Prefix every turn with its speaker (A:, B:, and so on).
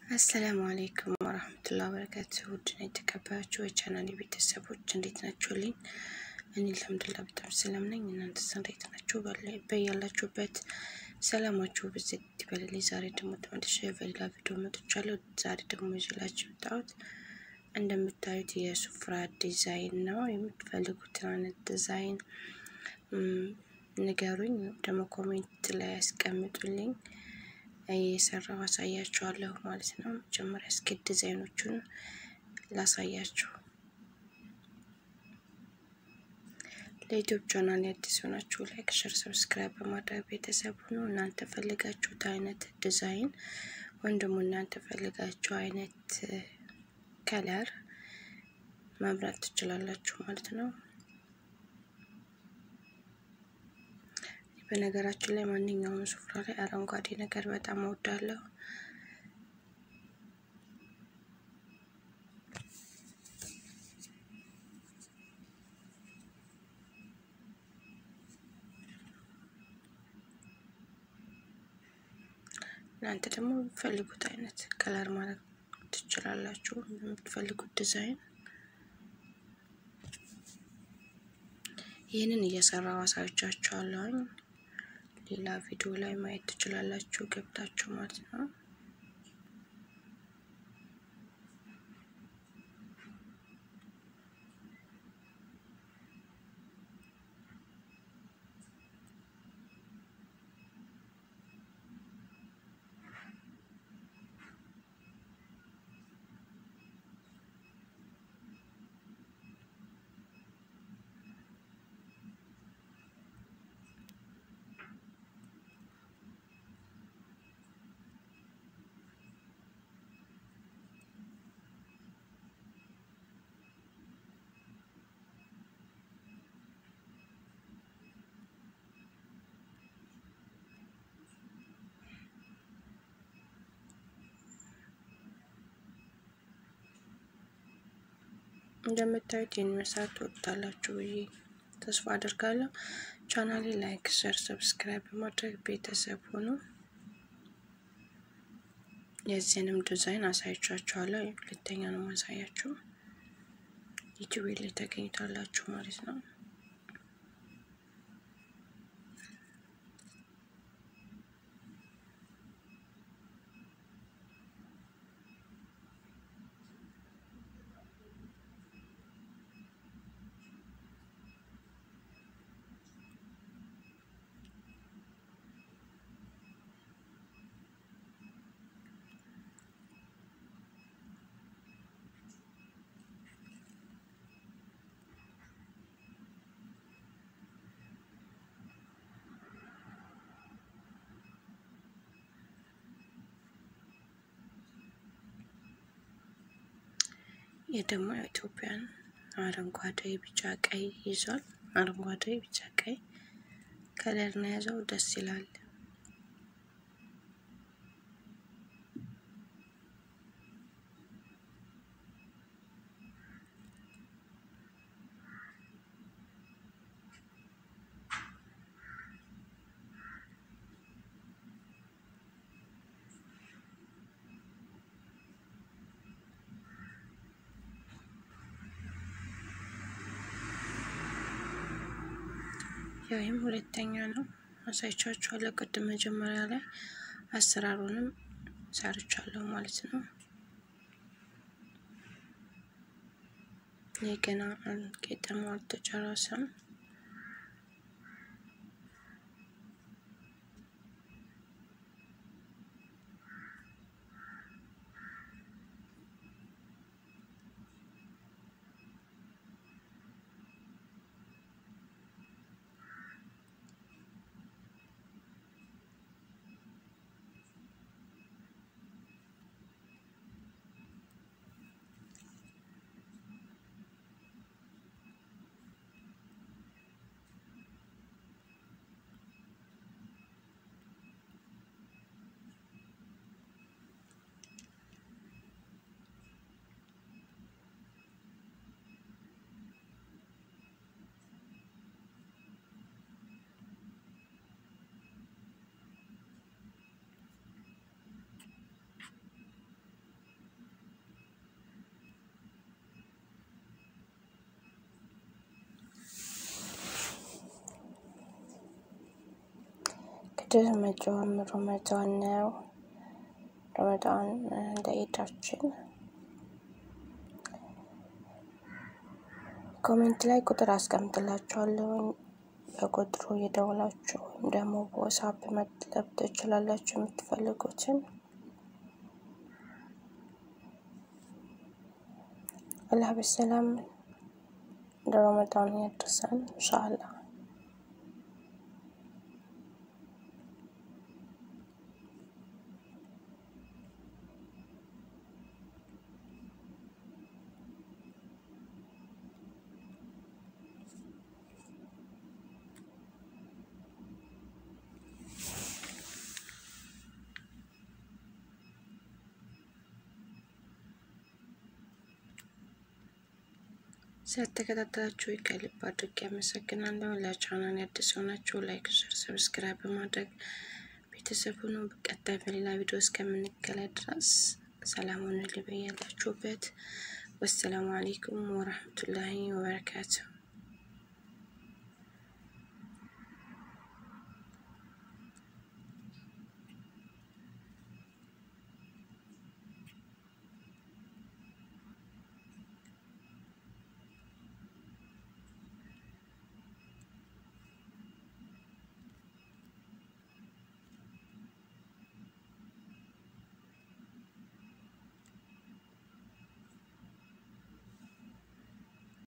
A: አሰላሙ አሌይኩም ወረህመቱላ በረካቱ ውድና የተከበራችሁ የቻናል ቤተሰቦች እንዴት ናችሁልኝ? እኔ አልሐምዱሊላህ በጣም ሰላም ነኝ። እናንተስ እንዴት ናችሁ? በያላችሁበት ሰላማችሁ ብዝት ይበልልኝ። ዛሬ ደግሞ ተመልሼ በሌላ ቪዲዮ መጥቻለሁ። ዛሬ ደግሞ ይዤላችሁ የመጣሁት እንደምታዩት የሱፍራ ዲዛይን ነው። የምትፈልጉትን አይነት ዲዛይን ንገሩኝ፣ ደግሞ ኮሜንት ላይ ያስቀምጡልኝ እየሰራው አሳያችኋለሁ ማለት ነው። መጀመሪያ እስኪ ዲዛይኖቹን ላሳያችሁ። ለዩቲዩብ ቻናል አዲስ ሆናችሁ ላይክ፣ ሸር፣ ሰብስክራይብ በማድረግ ቤተሰብ ሁኑ። እናንተ ፈልጋችሁት አይነት ዲዛይን ወይም ደግሞ እናንተ ፈልጋችሁ አይነት ከለር መምረጥ ትችላላችሁ ማለት ነው። በነገራችን ላይ ማንኛውም ሱፍራ ላይ አረንጓዴ ነገር በጣም እወዳለሁ። እናንተ ደግሞ የምትፈልጉት አይነት ከለር ማለት ትችላላችሁ። የምትፈልጉት ዲዛይን ይህንን እየሰራው አሳያችኋለሁኝ። ሌላ ቪዲዮ ላይ ማየት ትችላላችሁ ገብታችሁ ማለት ነው። እንደምታዩት ይህን መስራት ትወዳላችሁ ብዬ ተስፋ አድርጋለሁ። ቻናሌ ላይክ፣ ሸር፣ ሰብስክራይብ በማድረግ ቤተሰብ ሆኑ። የዚህንም ዲዛይን አሳይቻችኋለሁ። ሁለተኛ ነው ማሳያችሁ። ዩቲዩብ ላይ ተገኝታላችሁ ማለት ነው። ይህ ደግሞ የኢትዮጵያን አረንጓዴ፣ ቢጫ፣ ቀይ ይዟል። አረንጓዴ፣ ቢጫ፣ ቀይ ከለር ነው የያዘው። ደስ ይላል። ይህም ሁለተኛ ነው አሳይቻችኋለሁ። ቅድም መጀመሪያ ላይ አሰራሩንም ሰርቻለሁ ማለት ነው። ይህ ገና ቄጠማው አልተጨረሰም። እንግዲህ መጪውም ረመዳን ነው። ረመዳን እንደ ኢዳችን ኮሜንት ላይ ቁጥር አስቀምጥላችኋለሁ። በቁጥሩ የደውላችሁ ወይም ደግሞ በዋትስአፕ መጥለብ ትችላላችሁ የምትፈልጉትን። አላህ በሰላም ለረመዳን ያድርሰን ኢንሻአላህ። ስለተከታተላችሁ ከልብ አድርጌ አመሰግናለሁ። ለቻናል አዲስ የሆናችሁ ላይክ፣ ሸር፣ ሰብስክራይብ በማድረግ ቤተሰብ ሁኑ። በቀጣይ በሌላ ቪዲዮ እስከምንገናኝ ድረስ ሰላም ሁኑ። ልበያላችሁበት። ወሰላሙ አሌይኩም ወረህመቱላሂ ወበረካቱሁ።